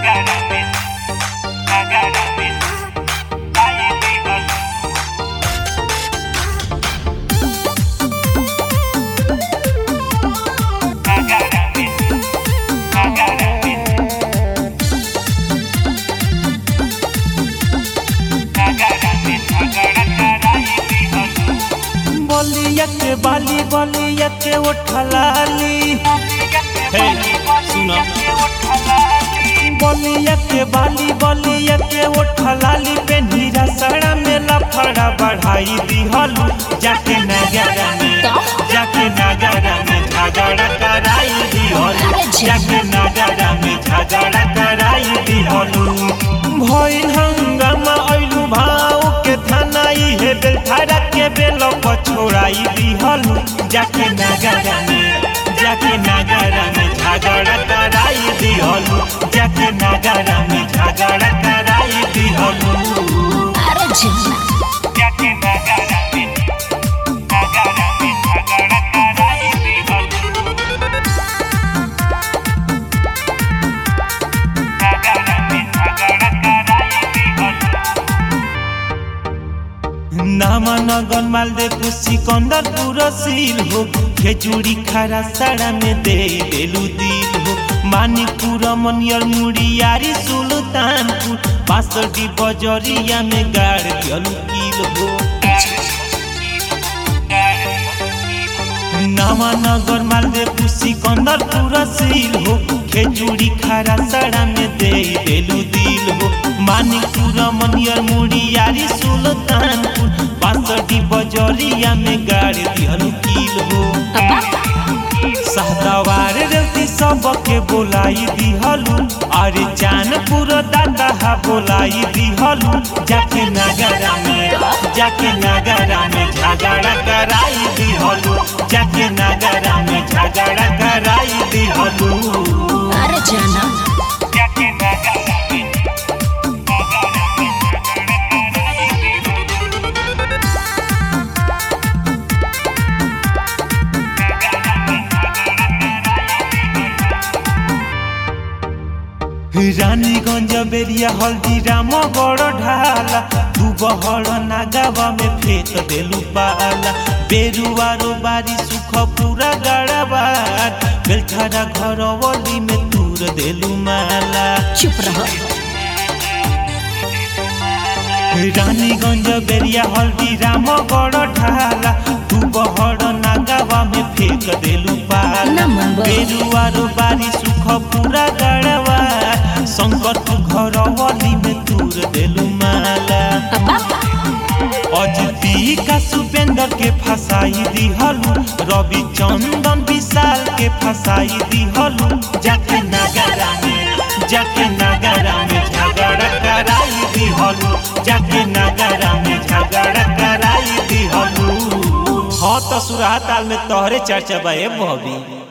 बलिया के बाली बलिया के उठलाली हे सुनो बलिया के बाली बलिया के उठलाली पे नीरा सड़ा में लफड़ा बढ़ाई दिहलू जाके नगरा में जाके नगरा में झगड़ा कराई दिहलू जाके नगरा में झगड़ा कराई दिहलू भइल हंगामा अइलू भाव के थानाई हे बेलथारा के बेल छोड़ाई दिहलू जाके नगरा में जाके नगरा में झगड़ा कराई दिहलू जाके नगरा में झगड़ा कराई दिहलू अरे झिमना जाके नगरा में नगरा में झगड़ा कराई दिहलू नगरा में झगड़ा कराई दिहलू नामा नगन मालदेव सिकंदरपुर सील हो खेचुड़ी खारा साड़ा में दे देलू दिल हो मानिकपुर मनियर मुड़ियारी सुल्तानपुर बासठी बजरिया में गाड़ दियलू किल हो नामा नगर मालदेव सिकंदरपुर सील हो खेचुड़ी खारा साड़ा में दे देलू दिल हो मानिकपुर मनियर मुड़ियारी सुल्तानपुर बासठी बजरिया में गाड़ दिहलू किल हो सहदवार रेवती सबके बोलाई दिहलू अरे जानपुर दादा बोलाई दिहलू जाके नगरा में जाके नगरा में झगड़ा कराई दिहलू जाके नगरा में झगड़ा कराई दिहलू अरे जाना जाके नगरा में रानीगंज बेरिया हल्दी राम बड़ ढाला तू बहड़ नागावा में फेंक देलू पाला बेरुआरो बारी सुख पूरा गड़बार बेलठारा घर वली में तूर देलू माला चुप रहो रानीगंज बेरिया हल्दी राम बड़ ढाला तू बहड़ नागावा में फेंक देलू पाला ना मनबो। बेरुआरो बारी सुख पूरा गड़वा शंकर तू घर वली में तूर देलू माला अजती का सुपेंद्र के फसाई दिहलू रवि चंदन विशाल के फसाई दिहलू जाके नगरा में जाके नगरा में झगड़ा कराई दिहलू जाके नगरा में झगड़ा कराई दिहलू हाँ तो सुराताल में तोहरे चर्चा बा ए बॉबी